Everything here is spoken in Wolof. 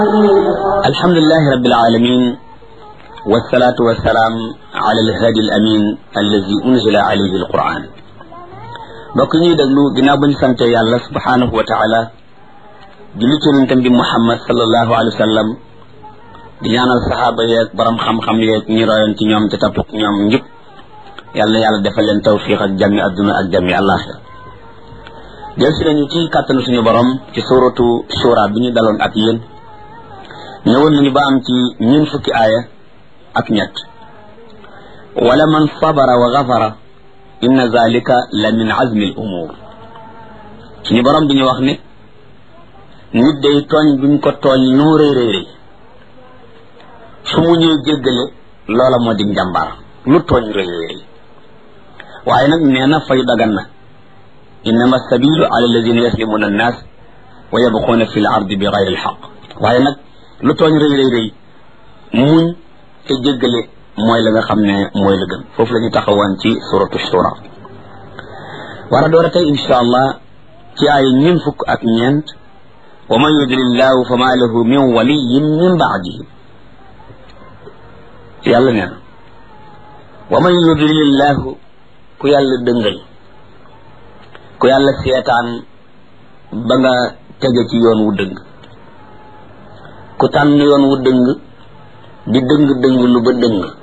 alhamdulilahi rabbil alamin wasalaatu wasalaam ala alhadi alamin allazi unzila alayhi alquran mbokk ñuy déglu ginnaaw ba ñu sante yàlla subhanahu wa taala julli ci yonentam bi muhammad sallallahu alayhi wa sallam di ñaanal saxaaba yeeg borom xam-xam yeeg ñi royoon ci ñoom te topp ci ñoom njub yàlla yàlla defal leen tawfiq ak jàmmi adduna ak jàmmi àllaaxira del si nañu ci kàttanu suñu borom ci suratu shura bi ñu daloon ak yéen ñëwoon nañu ba am ci ñun fukki aaya ak ñett wala man sabara wa gafara inna zalika la min azmi al umur suñu borom bi ñu wax ne nit day tooñ buñ ko tooñ nu rëy rëy rëy su mu ñëw jéggale loola moo di njàmbaar lu tooñ rëy rëy rëy waaye nag nee na fay dagan na innama sabilu ala alladina yaslimuna annas wa yabquuna fi l ardi bi gayri alxaq waaye nag lu tooñ rëy rëy rëy muñ te jéggale mooy la nga xam ne mooy la gën foofu la ñu taxawoon ci suratu shura war a door a tey insha allah ci ay ñun fukk ak ñeent wa man yudlillahu fa ma lahu min waliyin min baadihi yàlla nee na wa man yudlillahu ku yàlla dëngal ku yàlla seetaan ba nga tege ci yoon wu dëng ku tànn yoon wu dëng di dëng dëng lu ba dëng